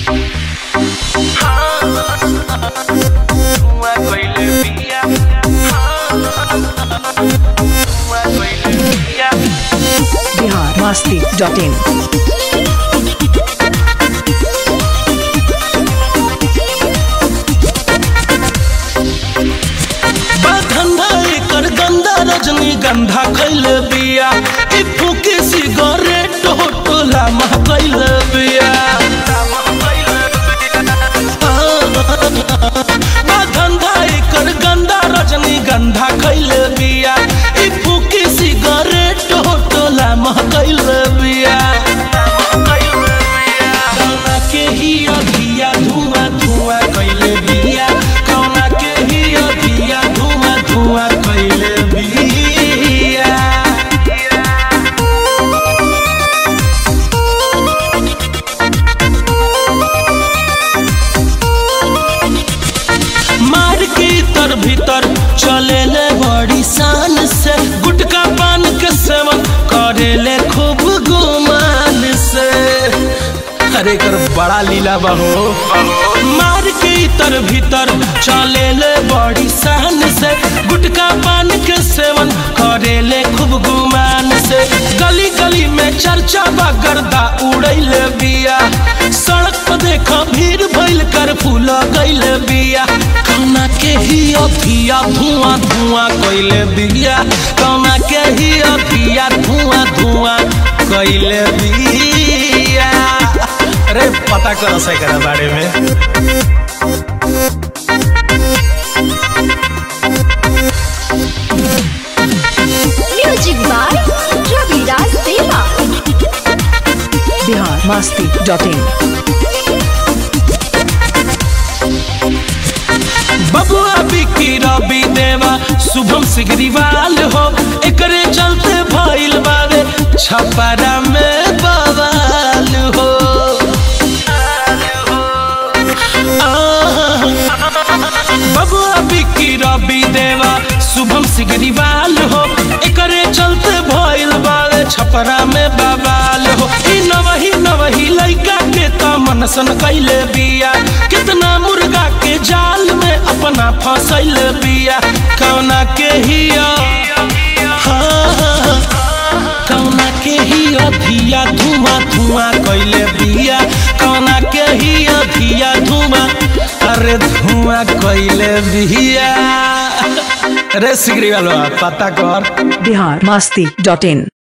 धुआं कइले बिया धुआं कइले बिया बिहार मस्ती डॉट इन धंधा एकर गंदा रजनी गंधा कैले बिया ई फूके सिगरेट होटला मह कैले बिया बा धंधा एकर गंदा रजनी गंधा कैले बिया ई फूके सिगरेट होटला मह कैले बिया कौना के ही अभिया धुआं धुआं कैले बिया कौना के ही अभिया धुआं धुआं कैले बिया मार के तर भीतर चले ले बड़ी शान से गुटका पान के सेवन करे ले खूब गुमान से अरे कर बड़ा लीला बहो मार के तर भीतर चले ले बड़ी शान से गुटका पान के सेवन करे ले खूब गुमान से गली गली में चर्चा बा गर्दा उड़ैले बिया सड़क पर देखा भीड़ भइल कर फूल गइले बिया कौना के ही अथिया धुआं धुआं कइले बिया कौना के ही अथिया धुआं धुआं कइले बिया अरे पता कर सकरा बारे में म्यूजिक बाय रविराज देवा बिहार मस्ती डॉट इन बबुआ बिक्की रवि देवा शुभम सिगरीवाल हो एकरे चलते भइल बारे छपरा में बवाल हो आह, बबुआ बिक्की रवि देवा शुभम सिगरीवाल हो एकरे चलते भइल बारे छपरा में बवाल हो ई नवही नवही लइका के त मनसन कैले बिया कितना मुर्गा के जाल में अपना फंसैल बिया कौना के हिया हाँ, कौना के ही अभिया धुआं धुआं कैले बिया कौना के ही अभिया धुआं अरे धुआं कैले बिया रे सिगरी वाला पता कर बिहार मस्ती डॉट इन